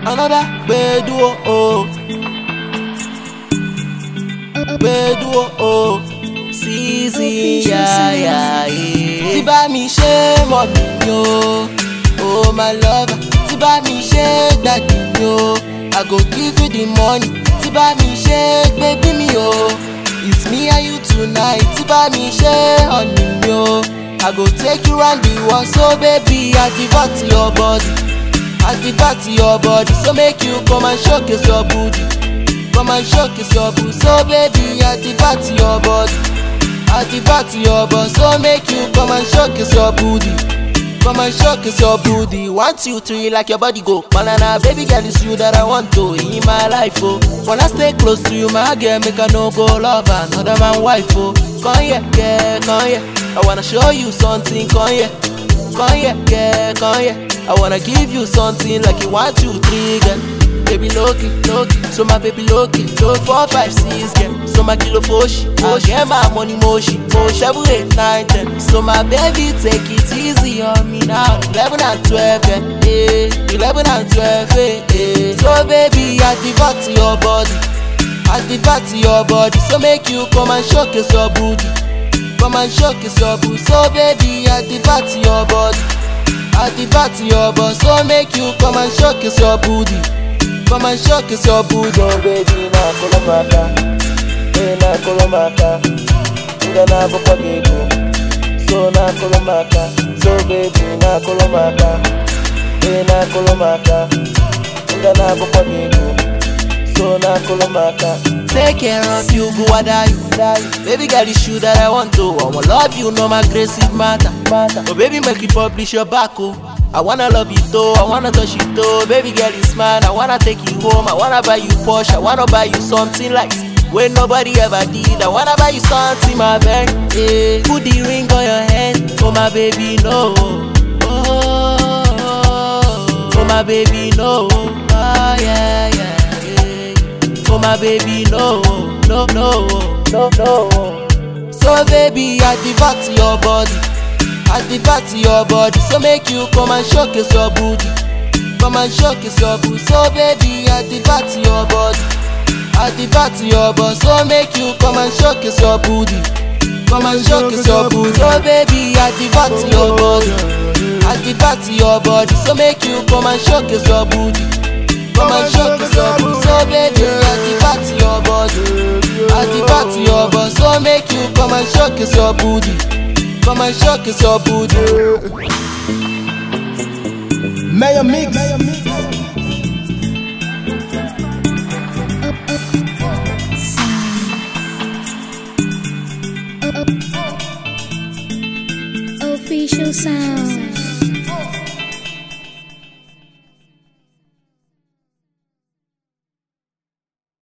another gbedu o. Gbedu o. Season ya ya ye. Tí bá mi ṣe mọ̀ mi o, oh my lover. Tí bá mi ṣe dàdí mi o, I go give you the money. Tí bá mi ṣe baby mi o, it's me and you tonight. Tí bá mi ṣe honey mi o, I go take you round the world. So baby, activate your body. Activate your body. So make you come and showcase your booty. Come and showcase your booty. So baby, activate your body. Activate your body. So make you come and showcase your booty. Come and showcase your booty. One, two, three, like your body go. Banana, baby girl, it's you that I want to in my life, oh. Wanna stay close to you, my girl, make I no go love another man wife, oh. Come here, yeah, come here. I wanna show you something, come here. Come here, yeah, come here. I wanna give you something like you one, two, three, girl. Baby, look it, look it. So my baby, look it. Look four, five, six, girl. So my kilo foshi, I get my money motion. Four, seven, eight, nine, ten. So my baby, take it easy on me now. Eleven and twelve, eh, eh. Eleven and twelve, eh, eh. So baby, activate your body. Activate your body. So make you come and showcase your booty. Come and showcase your booty. So baby, activate your body. Activate your body. So make you come and showcase your booty. Come and showcase your booty. So baby na kolomaka Eh na kolomaka Nga na bukwagigo So na kolomaka So baby na kolomaka Eh na kolomaka Nga na bukwagigo So na kolomaka Take care of you, go wada you die. Baby girl, it's you that I want to. I wanna love you, no my aggressive matter. Mata Oh baby, make you publish your back, oh. I wanna love you though, I wanna touch you though. Baby girl, it's mine. I wanna take you home. I wanna buy you Porsche. I wanna buy you something like when nobody ever did. I wanna buy you something, my man. Yeah. Put the ring on your hand, oh my baby, no. Oh, oh my baby, no. Oh yeah, yeah, yeah. Oh my baby, no, no, no. No no So baby, activate your body. Activate your body. So make you come and showcase your booty. Come and showcase your booty. So baby, activate your body. Activate your body. So make you come and showcase your booty. Come and showcase your booty. So baby, activate your body. Activate your body. So make you come and showcase your booty. Come and showcase your booty. So baby, activate your body. Activate your body. So make you come and showcase your booty. Come and showcase your booty. Mayor Mix. Official sound.